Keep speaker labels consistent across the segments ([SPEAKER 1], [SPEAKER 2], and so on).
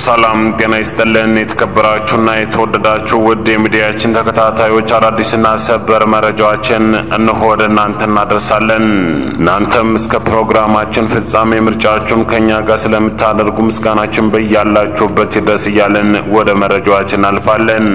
[SPEAKER 1] ሰላም ጤና ይስጥልን። የተከበራችሁና የተወደዳችሁ ውድ የሚዲያችን ተከታታዮች አዳዲስና ሰበር መረጃዎችን እንሆ ወደ እናንተ እናደርሳለን። እናንተም እስከ ፕሮግራማችን ፍጻሜ ምርጫችሁን ከእኛ ጋር ስለምታደርጉ ምስጋናችን በያላችሁበት ይድረስ እያለን ወደ መረጃዎችን እናልፋለን።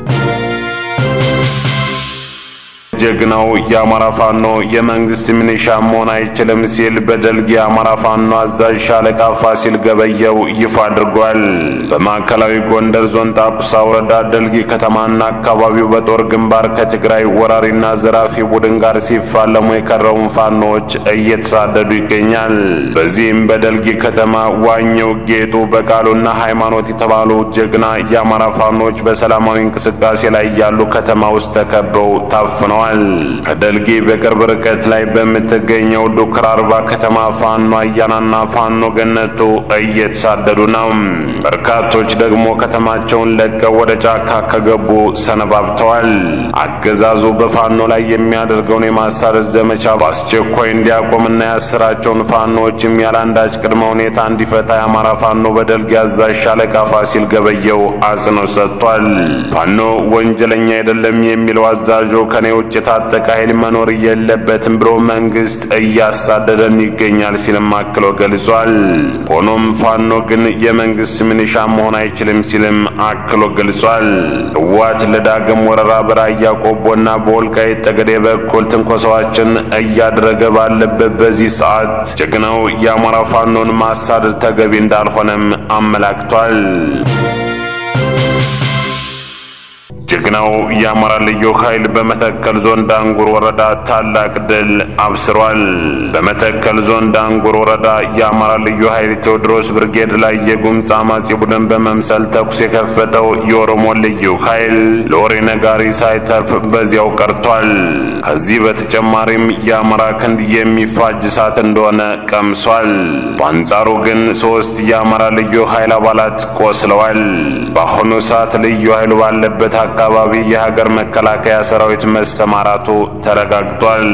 [SPEAKER 1] ጀግናው የአማራ ፋኖ የመንግስት ሚኒሻ መሆን አይችልም ሲል በደልግ የአማራ ፋኖ አዛዥ ሻለቃ ፋሲል ገበየው ይፋ አድርጓል። በማዕከላዊ ጎንደር ዞን ጣቁሳ ወረዳ ደልጊ ከተማና አካባቢው በጦር ግንባር ከትግራይ ወራሪና ዘራፊ ቡድን ጋር ሲፋለሙ የከረሙን ፋኖዎች እየተሳደዱ ይገኛል። በዚህም በደልጊ ከተማ ዋኘው ጌጡ በቃሉና ሃይማኖት የተባሉ ጀግና የአማራ ፋኖዎች በሰላማዊ እንቅስቃሴ ላይ ያሉ ከተማ ውስጥ ተከበው ታፍነዋል። ከደልጊ በቅርብ ርቀት ላይ በምትገኘው ዱክር አርባ ከተማ ፋኖ አያናና ፋኖ ገነቱ እየተሳደዱ ነው። በርካቶች ደግሞ ከተማቸውን ለቀው ወደ ጫካ ከገቡ ሰነባብተዋል። አገዛዙ በፋኖ ላይ የሚያደርገውን የማሳደድ ዘመቻ በአስቸኳይ እንዲያቆምና ያስራቸውን ፋኖዎችም ያለአንዳች ቅድመ ሁኔታ እንዲፈታ የአማራ ፋኖ በደልጊ አዛዥ ሻለቃ ፋሲል ገበየው አጽንኦት ሰጥቷል። ፋኖ ወንጀለኛ አይደለም የሚለው አዛዡ ከኔ ውጭ የታጠቀ ኃይል መኖር የለበትም ብሎ መንግስት እያሳደደን ይገኛል ሲልም አክሎ ገልጿል። ሆኖም ፋኖ ግን የመንግስት ሚኒሻ መሆን አይችልም ሲልም አክሎ ገልጿል። ህወሓት ለዳግም ወረራ በራያ ቆቦና በወልቃይት ጠገዴ በኩል ትንኮሳዎችን እያደረገ ባለበት በዚህ ሰዓት ጀግናው የአማራ ፋኖን ማሳደድ ተገቢ እንዳልሆነም አመላክቷል። ጀግናው የአማራ ልዩ ኃይል በመተከል ዞን ዳንጉር ወረዳ ታላቅ ድል አብስሯል። በመተከል ዞን ዳንጉር ወረዳ የአማራ ልዩ ኃይል ቴዎድሮስ ብርጌድ ላይ የጉምዝ አማጺ ቡድን በመምሰል ተኩስ የከፈተው የኦሮሞ ልዩ ኃይል ለወሬ ነጋሪ ሳይተርፍ በዚያው ቀርቷል። ከዚህ በተጨማሪም የአማራ ክንድ የሚፋጅ እሳት እንደሆነ ቀምሷል። በአንጻሩ ግን ሶስት የአማራ ልዩ ኃይል አባላት ቆስለዋል። በአሁኑ ሰዓት ልዩ ኃይሉ ባለበት አካባቢ የሀገር መከላከያ ሰራዊት መሰማራቱ ተረጋግጧል።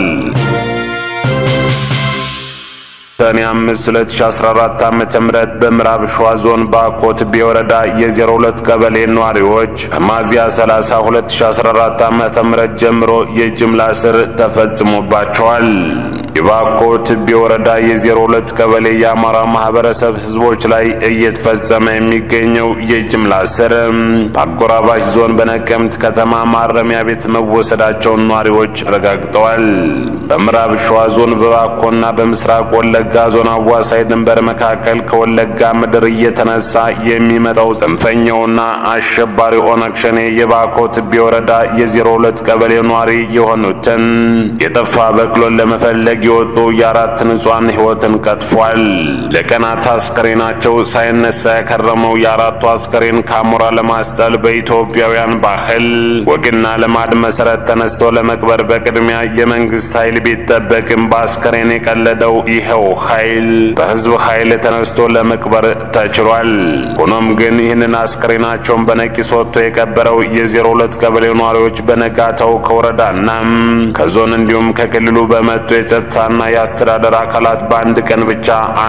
[SPEAKER 1] ሰኔ 5 2014 ዓመተ ምህረት በምዕራብ ሸዋ ዞን ባኮት ቤወረዳ የ02 ቀበሌ ነዋሪዎች ከሚያዝያ 30 2014 ዓመተ ምህረት ጀምሮ የጅምላ እስር ተፈጽሞባቸዋል። የባኮት ቤወረዳ የ02 ቀበሌ የአማራ ማህበረሰብ ህዝቦች ላይ እየተፈጸመ የሚገኘው የጅምላ እስር በአጎራባች ዞን በነቀምት ከተማ ማረሚያ ቤት መወሰዳቸውን ነዋሪዎች አረጋግጠዋል። በምዕራብ ሸዋ ዞን በባኮና በምስራቅ ወለጋ ዞን አዋሳኝ ድንበር መካከል ከወለጋ ምድር እየተነሳ የሚመጣው ጽንፈኛውና አሸባሪ ኦነግ ሸኔ የባኮት ቤወረዳ የ02 ቀበሌ ነዋሪ የሆኑትን የጠፋ በቅሎን ለመፈለግ የወጡ የአራት ንጹሐን ህይወትን ቀጥፏል። ለቀናት አስከሬናቸው ሳይነሳ የከረመው የአራቱ አስከሬን ከአሞራ ለማስጠል በኢትዮጵያውያን ባህል ወግና ልማድ መሰረት ተነስቶ ለመቅበር በቅድሚያ የመንግስት ኃይል ቢጠበቅም በአስከሬን የቀለደው ይኸው ኃይል በህዝብ ኃይል ተነስቶ ለመቅበር ተችሏል። ሆኖም ግን ይህንን አስከሬናቸውን በነቂስ ወጥቶ የቀበረው የ02 ቀበሌ ነዋሪዎች በነጋታው ከወረዳና ከዞን እንዲሁም ከክልሉ በመጡ የጸጥታና የአስተዳደር አካላት በአንድ ቀን ብቻ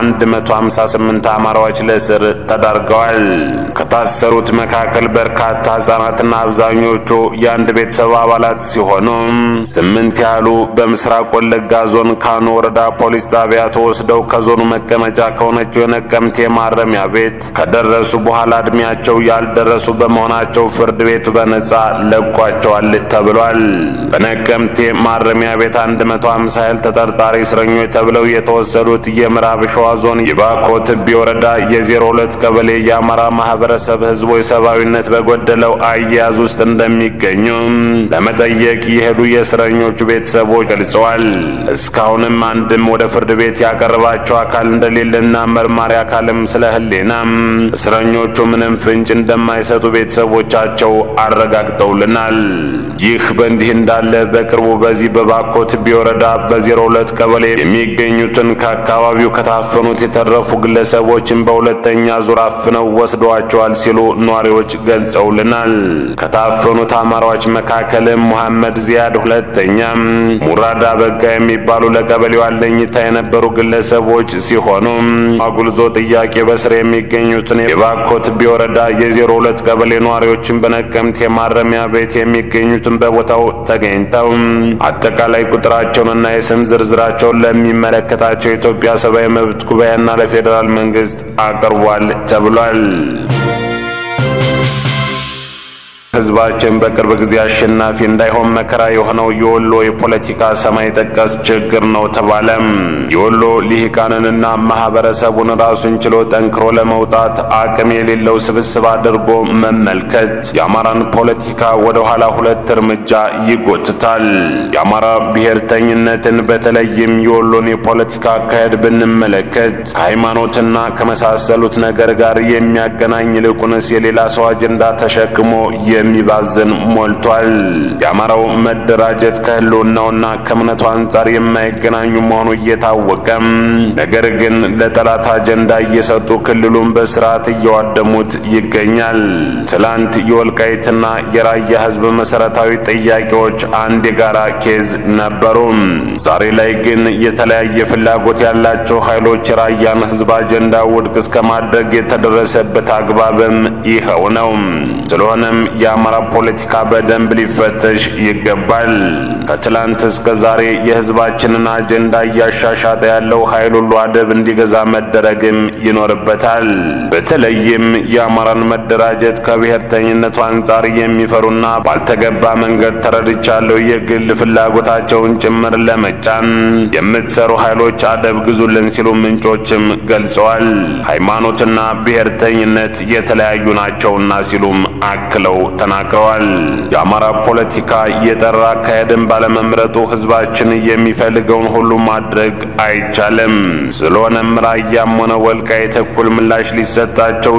[SPEAKER 1] 158 አማራዎች ለእስር ተዳርገዋል። ከታሰሩት መካከል በርካታ ህጻናትና አብዛኞቹ የአንድ ቤተሰብ አባላት ሲሆኑ ስምንት ያህሉ በምስራቅ ወለጋ ዞን ካኖ ወረዳ ፖሊስ ጣቢያ ተወስደው ከዞኑ መቀመጫ ከሆነችው የነቀምቴ ማረሚያ ቤት ከደረሱ በኋላ እድሜያቸው ያልደረሱ በመሆናቸው ፍርድ ቤቱ በነጻ ለቋቸዋል ተብሏል። በነቀምቴ ማረሚያ ቤት 150 ያህል ተጠርጣሪ እስረኞች ተብለው የተወሰዱት የምዕራብ ሸዋ ዞን የባኮት ወረዳ የ02 ቀበሌ የአማራ ማህበረሰብ ህዝቦች ሰብአዊነት በጎደለው አያያዝ ውስጥ እንደሚገኙ ለመጠየቅ የሄዱ የእስረኞቹ ቤተሰቦች ገልጸዋል። እስካሁንም አንድም ወደ ፍርድ ቤት ያቀረባቸው አካል እንደሌለና መርማሪ አካልም ስለ ህሊና እስረኞቹ ምንም ፍንጭ እንደማይሰጡ ቤተሰቦቻቸው አረጋግጠውልናል። ይህ በእንዲህ እንዳለ በቅርቡ በዚህ በባኮት ወረዳ በ02 02 ቀበሌ የሚገኙትን ከአካባቢው ከታፈኑት የተረፉ ግለሰቦችን በሁለተኛ ዙር አፍነው ወስደዋቸዋል ሲሉ ነዋሪዎች ገልጸውልናል። ከታፈኑት አማራዎች መካከልም ሙሐመድ ዚያድ ሁለተኛ፣ ሙራዳ በጋ የሚባሉ ለቀበሌው አለኝታ የነበሩ ግለሰቦች ሲሆኑ አጉልዞ ጥያቄ በስር የሚገኙትን የባኮት ቢወረዳ የዜሮ ሁለት ቀበሌ ነዋሪዎችን በነቀምት የማረሚያ ቤት የሚገኙትን በቦታው ተገኝተው አጠቃላይ ቁጥራቸውንና የስም ዝርዝራቸውን ለሚመለከታቸው የኢትዮጵያ ሰብአዊ መብት ጉባኤና ለፌዴራል መንግስት አቅርቧል ተብሏል። ህዝባችን በቅርብ ጊዜ አሸናፊ እንዳይሆን መከራ የሆነው የወሎ የፖለቲካ ሰማይ ጠቀስ ችግር ነው ተባለም። የወሎ ልሂቃንንና ማህበረሰቡን ራሱን ችሎ ጠንክሮ ለመውጣት አቅም የሌለው ስብስብ አድርጎ መመልከት የአማራን ፖለቲካ ወደ ኋላ ሁለት እርምጃ ይጎትታል። የአማራ ብሔርተኝነትን በተለይም የወሎን የፖለቲካ አካሄድ ብንመለከት ከሃይማኖትና ከመሳሰሉት ነገር ጋር የሚያገናኝ ይልቁንስ የሌላ ሰው አጀንዳ ተሸክሞ የሚባዝን ሞልቷል። የአማራው መደራጀት ከህልውናውና ከእምነቱ አንጻር የማይገናኙ መሆኑ እየታወቀም ነገር ግን ለጠላት አጀንዳ እየሰጡ ክልሉን በስርዓት እየዋደሙት ይገኛል። ትላንት የወልቃይትና የራያ ህዝብ መሰረታዊ ጥያቄዎች አንድ የጋራ ኬዝ ነበሩ። ዛሬ ላይ ግን የተለያየ ፍላጎት ያላቸው ኃይሎች የራያን ህዝብ አጀንዳ ውድቅ እስከ ማድረግ የተደረሰበት አግባብም ይኸው ነው። ስለሆነም የአማራ ፖለቲካ በደንብ ሊፈተሽ ይገባል። ከትላንት እስከ ዛሬ የህዝባችንን አጀንዳ እያሻሻጠ ያለው ኃይል ሁሉ አደብ እንዲገዛ መደረግም ይኖርበታል። በተለይም የአማራን መደራጀት ከብሔርተኝነቱ አንጻር የሚፈሩና ባልተገባ መንገድ ተረድቻለሁ የግል ፍላጎታቸውን ጭምር ለመጫን የምትሰሩ ኃይሎች አደብ ግዙልን ሲሉ ምንጮችም ገልጸዋል። ሃይማኖትና ብሔርተኝነት የተለያዩ ናቸውና ሲሉም አክለው ተናግረዋል። የአማራ ፖለቲካ የጠራ አካሄድን ባለመምረጡ ህዝባችን የሚፈልገውን ሁሉ ማድረግ አይቻልም። ስለሆነም ራያም ሆነ ወልቃይት እኩል ምላሽ ሊሰጣቸው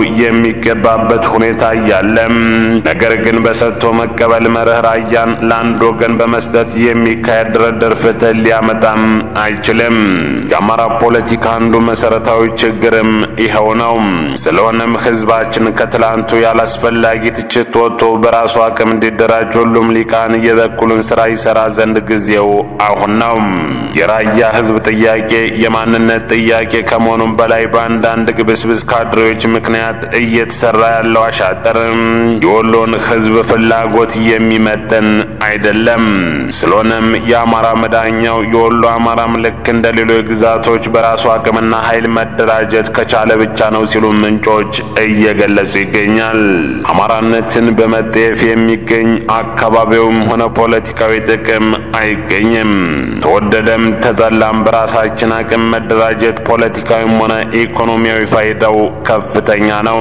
[SPEAKER 1] የሚገባበት ሁኔታ እያለም ነገር ግን በሰጥቶ መቀበል መርህ ራያን ለአንድ ወገን በመስጠት የሚካሄድ ድርድር ፍትህ ሊያመጣም አይችልም። የአማራ ፖለቲካ አንዱ መሰረታዊ ችግርም ይኸው ነው። ስለሆነም ህዝባችን ከትላንቱ ያላስፈላጊ ትችት ወጥቶ በራሱ አቅም እንዲደራጅ ሁሉም ሊቃን የበኩሉን ስራ ይሰራ ዘንድ ጊዜው አሁን ነው። የራያ ህዝብ ጥያቄ የማንነት ጥያቄ ከመሆኑም በላይ በአንዳንድ ግብስብስ ካድሬዎች ምክንያት እየተሰራ ያለው አሻጥርም የወሎን ህዝብ ፍላጎት የሚመጥን አይደለም። ስለሆነም የአማራ መዳኛው የወሎ አማራም ልክ እንደ ሌሎች ግዛቶች በራሱ አቅምና ኃይል መደራጀት ከቻለ ብቻ ነው ሲሉ ምንጮች እየገለጹ ይገኛል። አማራነትን በመጠየፍ የሚገኝ አካባቢውም ሆነ ፖለቲካዊ ጥቅም አይገኝም። ተወደደም ተጠላም በራሳችን አቅም መደራጀት ፖለቲካዊም ሆነ ኢኮኖሚያዊ ፋይዳው ከፍተኛ ነው።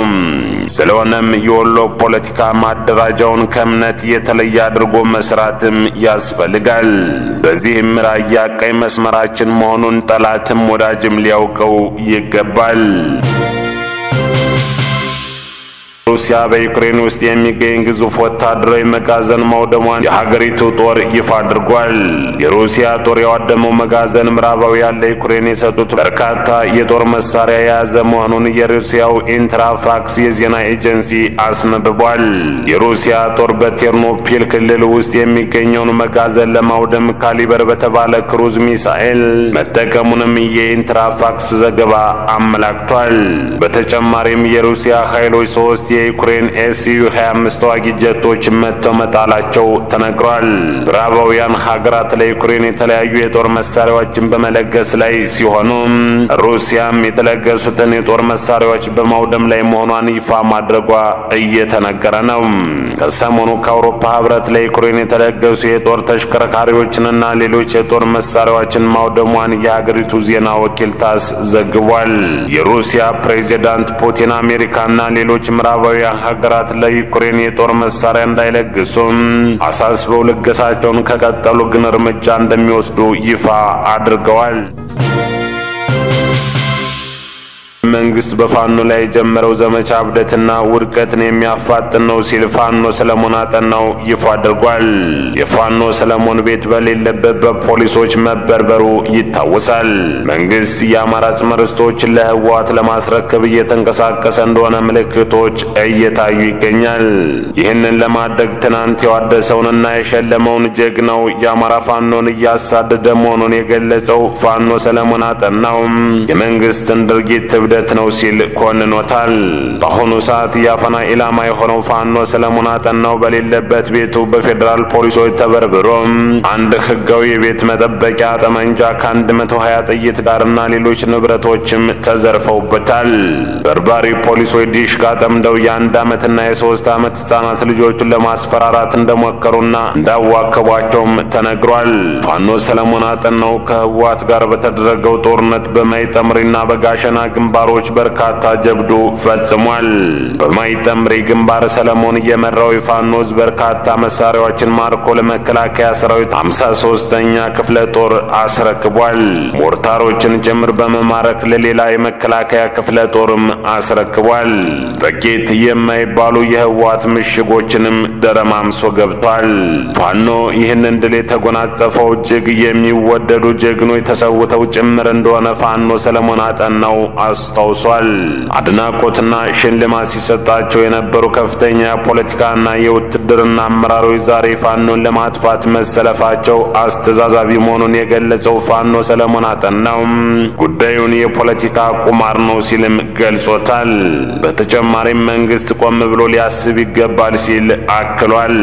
[SPEAKER 1] ስለሆነም የወሎ ፖለቲካ ማደራጃውን ከእምነት የተለየ አድርጎ መስራትም ያስፈልጋል። በዚህም ራያ ቀይ መስመራችን መሆኑን ጠላትም ወዳጅም ሊያውቀው ይገባል። ሩሲያ በዩክሬን ውስጥ የሚገኝ ግዙፍ ወታደራዊ መጋዘን ማውደሟን የሀገሪቱ ጦር ይፋ አድርጓል። የሩሲያ ጦር ያወደመው መጋዘን ምዕራባውያን ለዩክሬን የሰጡት በርካታ የጦር መሳሪያ የያዘ መሆኑን የሩሲያው ኢንትራፋክስ የዜና ኤጀንሲ አስነብቧል። የሩሲያ ጦር በቴርኖፒል ክልል ውስጥ የሚገኘውን መጋዘን ለማውደም ካሊበር በተባለ ክሩዝ ሚሳኤል መጠቀሙንም የኢንትራፋክስ ዘገባ አመላክቷል። በተጨማሪም የሩሲያ ኃይሎች ሶስት የዩክሬን ኤስዩ 25 ተዋጊ ጀቶች መጥተው መጣላቸው ተነግሯል። ምዕራባውያን ሀገራት ለዩክሬን የተለያዩ የጦር መሳሪያዎችን በመለገስ ላይ ሲሆኑ ሩሲያም የተለገሱትን የጦር መሳሪያዎች በማውደም ላይ መሆኗን ይፋ ማድረጓ እየተነገረ ነው። ከሰሞኑ ከአውሮፓ ህብረት ለዩክሬን የተለገሱ የጦር ተሽከርካሪዎችንና ሌሎች የጦር መሳሪያዎችን ማውደሟን የሀገሪቱ ዜና ወኪል ታስ ዘግቧል። የሩሲያ ፕሬዚዳንት ፑቲን አሜሪካና ሌሎች ምዕራባውያን ሀገራት ለዩክሬን የጦር መሳሪያ እንዳይለግሱም አሳስበው ልገሳቸውን ከቀጠሉ ግን እርምጃ እንደሚወስዱ ይፋ አድርገዋል። መንግስት በፋኖ ላይ የጀመረው ዘመቻ እብደትና ውድቀትን የሚያፋጥን ነው ሲል ፋኖ ሰለሞን አጠናው ይፋ አድርጓል። የፋኖ ሰለሞን ቤት በሌለበት በፖሊሶች መበርበሩ ይታወሳል። መንግስት የአማራ አጽመ ርስቶችን ለህወሓት ለማስረከብ እየተንቀሳቀሰ እንደሆነ ምልክቶች እየታዩ ይገኛል። ይህንን ለማድረግ ትናንት የዋደሰውንና የሸለመውን ጀግናው የአማራ ፋኖን እያሳደደ መሆኑን የገለጸው ፋኖ ሰለሞን አጠናውም የመንግስትን ድርጊት እብደት ነው ሲል ኮንኖታል። በአሁኑ ሰዓት የአፈና ኢላማ የሆነው ፋኖ ሰለሞን አጠናው በሌለበት ቤቱ በፌዴራል ፖሊሶች ተበርብሮ አንድ ህጋዊ የቤት መጠበቂያ ጠመንጃ ከአንድ መቶ ሀያ ጥይት ጋርና ሌሎች ንብረቶችም ተዘርፈውበታል። በርባሪ ፖሊሶች ዲሽቃ ጠምደው የአንድ ዓመትና የሶስት ዓመት ህጻናት ልጆቹን ለማስፈራራት እንደሞከሩና እንዳዋከቧቸውም ተነግሯል። ፋኖ ሰለሞን አጠናው ከህወሓት ጋር በተደረገው ጦርነት በማይጠምሪና በጋሸና ግንባሮች በርካታ ጀብዱ ፈጽሟል። በማይጠምሪ ግንባር ሰለሞን የመራው የፋኖ ህዝብ በርካታ መሳሪያዎችን ማርኮ ለመከላከያ ሰራዊት አምሳ ሶስተኛ ክፍለ ጦር አስረክቧል። ሞርታሮችን ጭምር በመማረክ ለሌላ የመከላከያ ክፍለ ጦርም አስረክቧል። ጥቂት የማይባሉ የህወሓት ምሽጎችንም ደረማምሶ ገብቷል። ፋኖ ይህንን ድል የተጎናጸፈው እጅግ የሚወደዱ ጀግኖች ተሰውተው ጭምር እንደሆነ ፋኖ ሰለሞን አጠናው አስታውሷል። አድናቆትና ሽልማት ሲሰጣቸው የነበሩ ከፍተኛ የፖለቲካና የውትድርና አመራሮች ዛሬ ፋኖን ለማጥፋት መሰለፋቸው አስተዛዛቢ መሆኑን የገለጸው ፋኖ ሰለሞን አጠናው ጉዳዩን የፖለቲካ ቁማር ነው ሲልም ገልጾታል። በተጨማሪም መንግስት ቆም ብሎ ሊያስብ ይገባል ሲል አክሏል።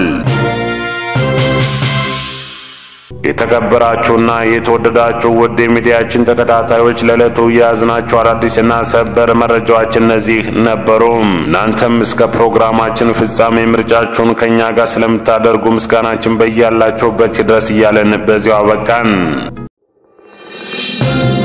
[SPEAKER 1] የተከበራችሁና የተወደዳችሁ ውድ የሚዲያችን ተከታታዮች ለዕለቱ የያዝናቸው አዳዲስና ሰበር መረጃዎች እነዚህ ነበሩ። እናንተም እስከ ፕሮግራማችን ፍጻሜ ምርጫችሁን ከእኛ ጋር ስለምታደርጉ ምስጋናችን በያላችሁበት ድረስ እያለን በዚያው አበቃን።